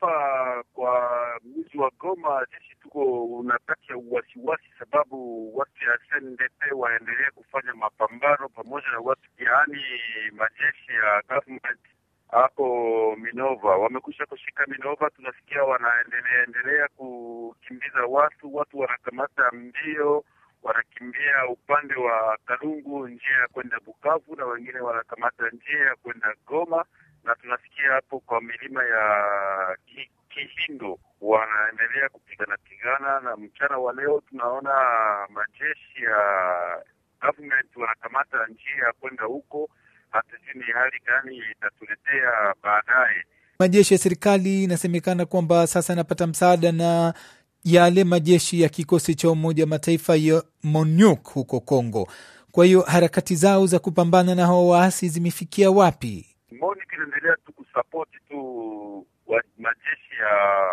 hapa kwa mji wa Goma sisi tuko na kati ya uwasiwasi, sababu watu ya SNDP waendelee kufanya mapambano pamoja na watu yaani majeshi ya government hapo Minova wamekwisha kushika Minova. Tunasikia wanaendelea endelea kukimbiza watu, watu wanakamata mbio, wanakimbia upande wa Kalungu, njia ya kwenda Bukavu, na wengine wanakamata njia ya kwenda Goma, na tunasikia hapo kwa milima ya ki, Kihindo wanaendelea kupigana pigana, na mchana wa leo tunaona majeshi ya government wanakamata njia ya kwenda huko hatujui ni hali gani itatuletea baadaye. Majeshi ya serikali inasemekana kwamba sasa yanapata msaada na yale majeshi ya kikosi cha Umoja wa Mataifa ya MONUC huko Kongo. Kwa hiyo harakati zao za kupambana na hao waasi zimefikia wapi? MONUC inaendelea tu kusapoti tu wa majeshi ya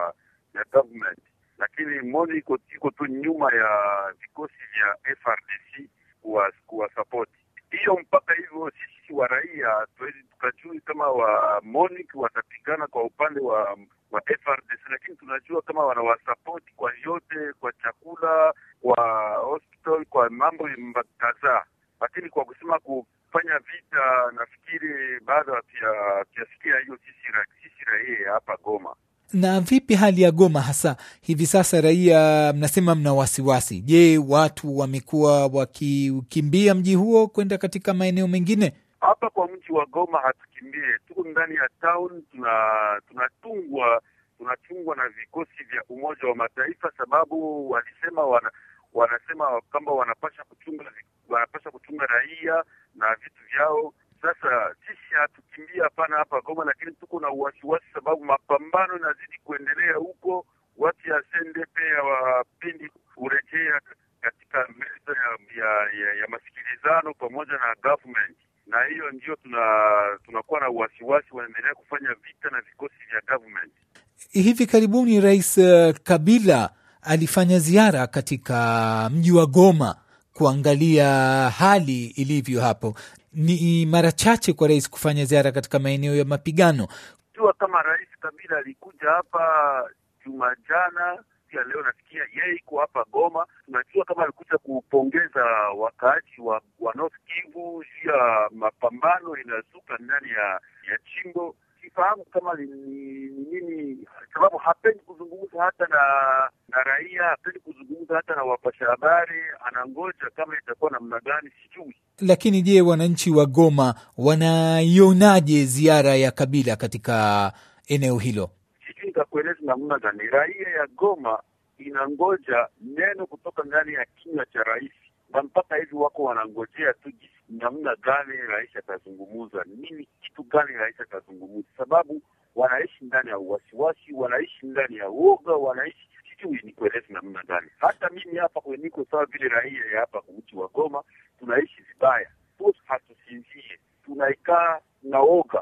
ya government, lakini MONUC iko iko tu nyuma ya vikosi vya FRDC kuwasapoti hiyo mpaka hivyo sisi wa raia tuwezi tukajui kama wa MONUC watapigana kwa upande wa wa FRDC, lakini tunajua kama wanawasapoti kwa yote, kwa chakula, kwa hospital, kwa mambo kadhaa, lakini kwa kusema kufanya vita, nafikiri bado hatuyasikia hiyo sisi, sisi raia hapa Goma. Na vipi hali ya Goma hasa hivi sasa? Raia mnasema mna wasiwasi. Je, watu wamekuwa wakikimbia mji huo kwenda katika maeneo mengine? Hapa kwa mji wa Goma hatukimbie, tuko ndani ya town, tuna tunatungwa tunachungwa na vikosi vya Umoja wa Mataifa, sababu walisema wana, wanasema kwamba wanapasha kuchunga wanapasha kuchunga raia na vitu vyao. Sasa sisi hatukimbia hapana hapa Goma, lakini tuko na uwasiwasi sababu mapambano inazidi kuendelea huko. Watu ya SNDP hawapendi kurejea katika meza ya, ya, ya, ya masikilizano pamoja na government, na hiyo ndio tuna tunakuwa na uwasiwasi, wanaendelea kufanya vita na vikosi vya government. Hivi karibuni Rais Kabila alifanya ziara katika mji wa Goma kuangalia hali ilivyo hapo. Ni mara chache kwa rais kufanya ziara katika maeneo ya mapigano. Jua kama Rais Kabila alikuja hapa juma jana, pia leo nasikia yeye iko hapa Goma. Tunajua kama alikuja kupongeza wakaaji wa, wa North Kivu juu ya mapambano inazuka ndani ya ya chimbo. Sifahamu kama ni nini, sababu hapendi kuzungumza hata na na raia, hapendi kuzungumza hata na wapasha habari, anangoja kama itakuwa namna gani, sijui. Lakini je, wananchi wa Goma wanaionaje ziara ya Kabila katika eneo hilo? Sijui nitakueleza namna gani. Raia ya Goma inangoja neno kutoka ndani ya kinywa cha rais, na mpaka hivi wako wanangojea tu namna gani rais atazungumuza nini, kitu gani rais atazungumuza, sababu wanaishi ndani ya uwasiwasi, wanaishi ndani ya uoga, wanaishi sijui ni kueleza namna gani. Hata mimi hapa niko sawa vile raia ya hapa mji wa Goma, tunaishi vibaya, hatusinzie, tunaikaa na oga